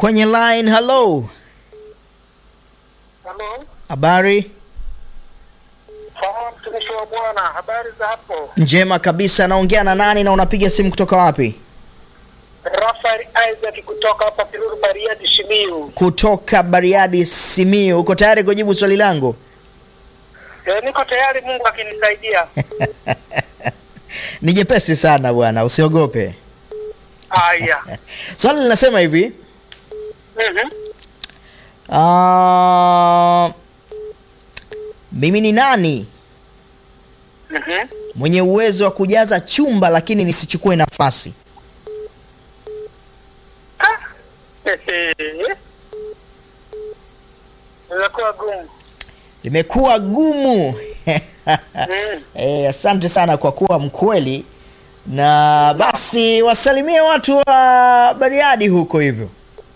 kwenye line. Hello, Halo, habari sawa mtumishi wa Bwana, habari za hapo? njema kabisa. Naongea na nani na unapiga simu kutoka wapi? Rafael Isaac kutoka hapa Kiruru Bariadi Shimiu. Kutoka Bariadi, Simiyu. Uko tayari kujibu swali langu? E, niko tayari Mungu akinisaidia. Ni jepesi sana bwana, usiogope. Haya. Swali linasema hivi Mhm. ah, mimi ni nani Mhm. mwenye uwezo wa kujaza chumba lakini nisichukue nafasi? Imekuwa gumu. Limekuwa gumu. Mm. Eh, asante sana kwa kuwa mkweli, na basi wasalimie watu wa Bariadi huko hivyo.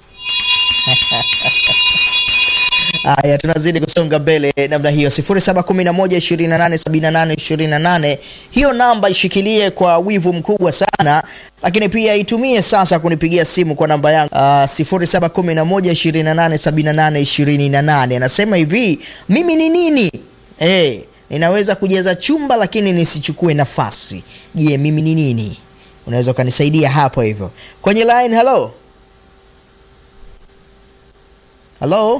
Haya, tunazidi kusonga mbele namna hiyo, 0711287828 hiyo namba ishikilie kwa wivu mkubwa sana, lakini pia itumie sasa kunipigia simu kwa namba yangu uh, 0711287828. Anasema hivi, mimi ni nini? Eh, ninaweza kujaza chumba lakini nisichukue nafasi. Je, mimi ni nini? Unaweza ukanisaidia hapo hivyo kwenye line. Hello, hello.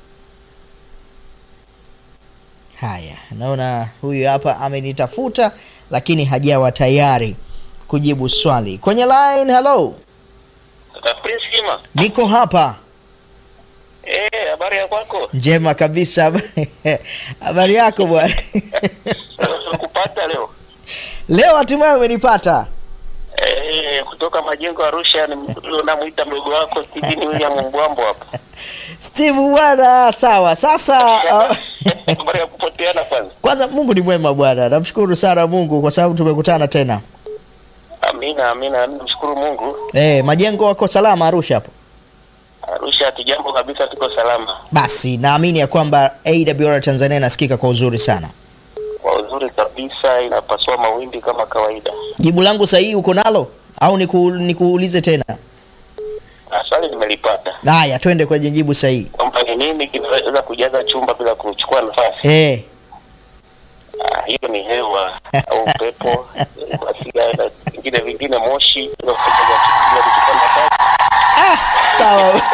Haya, naona huyu hapa amenitafuta lakini hajawa tayari kujibu swali kwenye line. Hello, Prince Kima. niko hapa. Eh, habari ya kwako? Njema kabisa. Habari yako bwana? Kupata leo. Leo hatimaye umenipata. Eh, kutoka majengo Arusha ni namuita mdogo wako Steven William Mbwambo hapa. Steve bwana, sawa. Sasa uh, Habari ya kupoteana kwanza. kwanza Mungu ni mwema bwana, namshukuru sana Mungu kwa sababu tumekutana tena. Amina, amina. Namshukuru Mungu. Eh, majengo wako salama Arusha hapo? Arusha hatujambo kabisa, tuko salama. Basi naamini ya kwamba AWR Tanzania inasikika kwa uzuri sana. Kwa uzuri kabisa, inapasua mawimbi kama kawaida. Jibu langu sahihi uko nalo au niku, nikuulize tena? Na swali nimelipata Haya, twende kwenye jibu sahihi. kwamba ni nini kinaweza kujaza chumba bila kuchukua nafasi. Eh, Ah, hiyo ni hewa au upepo, ghasia na vingine vingine, moshi bila kuchukua nafasi. sawa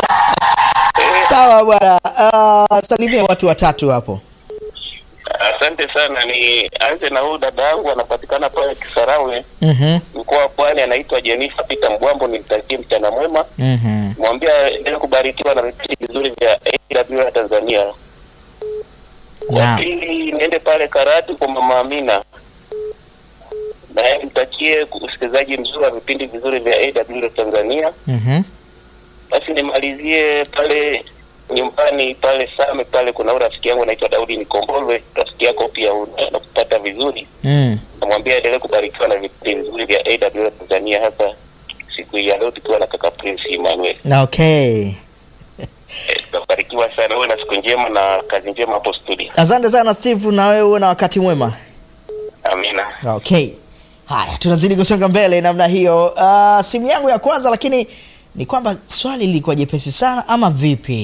sawa bwana. Uh, salimia watu watatu hapo. Asante sana. Ni anze na huyu dada yangu anapatikana pale Kisarawe, Mhm, mkoa wa Pwani, anaitwa Jennifer Peter Mbwambo. Nimtakie mchana mwema, mhm. mwambia endelee kubarikiwa na vipindi vizuri vya AWR Tanzania. Wa Naam. pili niende pale Karatu kwa mama Amina, naye mtakie usikilizaji mzuri wa vipindi vizuri vya AWR Tanzania. Mhm. Basi nimalizie pale nyumbani pale Same pale, kuna huyu rafiki yangu anaitwa Daudi Nikombolwe, rafiki yako pia anakupata vizuri, Mm. namwambia endelee kubarikiwa na vipindi vizuri vya AWR Tanzania, hasa siku hii ya leo tukiwa na kaka Prince Emmanuel. Okay. Eh, Tutabarikiwa sana, uwe na siku njema na kazi njema hapo studio. Asante sana Steve, na wewe uwe na wakati mwema. Amina. Okay. Haya, tunazidi kusonga mbele namna hiyo. Uh, simu yangu ya kwanza, lakini ni kwamba swali lilikuwa jepesi sana ama vipi?